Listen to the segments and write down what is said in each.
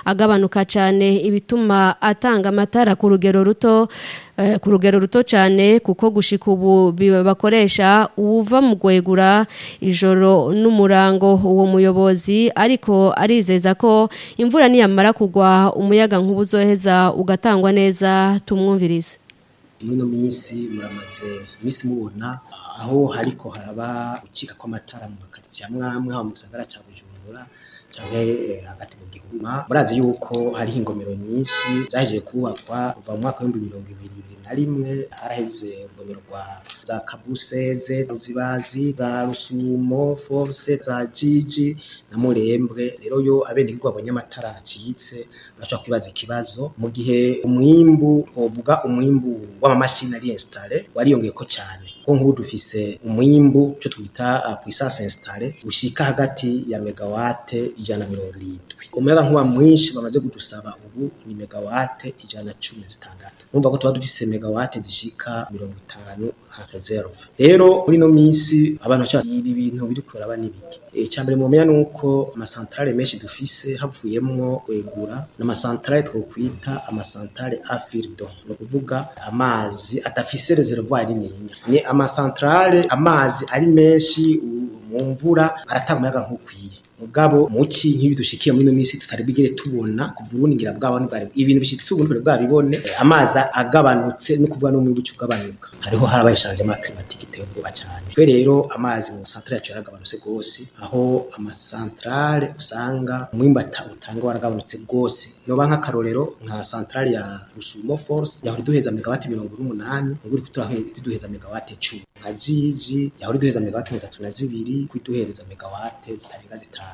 agabanuka cyane ibituma atanga amatara ku rugero ruto ku rugero ruto cyane kuko gushika ubu bakoresha uwuva mu gwegura ijoro n'umurango uwo muyobozi ariko arizeza ko imvura niyamara kugwa umuyaga nk'ubu uzoheza ugatangwa neza tumwumvirize muri ino minsi muramaze iminsi mubona aho hariko haraba gucika kw'amatara mu makaritsiye amwe amwe haba mu gisagara ca bujumbura canke hagati mu gihugu murazi yuko hariho ingomero nyinshi zahejeje kubakwa kuva mu mwaka w'ibihumbi mirongo ibiri ibiri na rimwe haraheze urugomero rwa za kabuseze ruzibazi za rusumo force za jiji na murembwe rero yo abenegihugu babonye amatara acitse barashobora kwibaza ikibazo mu gihe umwimbu wovuga umwimbu w'amamashini ari installe wariyongeyeko cyane ko nk'ubu dufise umwimbu cyo twita uh, puissance installe ushika hagati ya megawate ijana na mirongo irindwi umuyaga nkuba mwinshi bamaze kudusaba ubu ni megawate ijana na cumi zitandatu numva ko tuba dufise megawate zishika mirongo itanu nka reserve rero muri ino minsi abantu baca ibi bintu biri kuraba n'ibiki icambere mumenya nuko amasantrale menshi dufise havuyemwo kwegura n'amasantrale twokwita amasantrale afirdo no kuvuga amazi adafise reservoir nininya ni amasantrale amazi ari menshi mu mvura aratanga umuyaga nk'ukwiye mugabo muci nk'ibi dushikiye muri ino minsi tutari bigere tubona kuva ubundi ngira bwabo ntibari ibintu bishitse ubu ntibari bwabibone amazi agabanutse no kuvuga no mu gice ugabanuka hariho harabaye changement climatique iteye ubwoba cyane twe rero amazi mu centrale yacu yaragabanutse gose aho amasantrale usanga umwimbata utanga waragabanutse gose noba nk'akarorero nka centrale ya Rusumo Force yahora duheza megawati 108 ubu iri duheza megawati 10 nka jiji yahora duheza megawati 32 kwiduhereza megawati zitarenga zitanu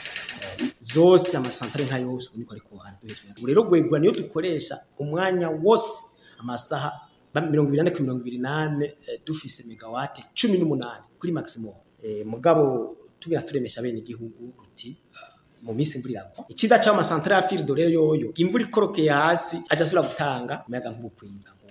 zose amasantre nka yose ubu niko ariko araduheza ubu rero gwegwa niyo dukoresha umwanya wose amasaha mirongo ibiri nane ku mirongo ibiri nane dufise megawate cumi n'umunani kuri maximum mugabo tugira turemesha bene igihugu ruti mu minsi imvura iragwa icyiza cy'amasantre ya firido rero yoyo imvura ikorokeye hasi aja asubira gutanga umuyaga nk'ubukwiga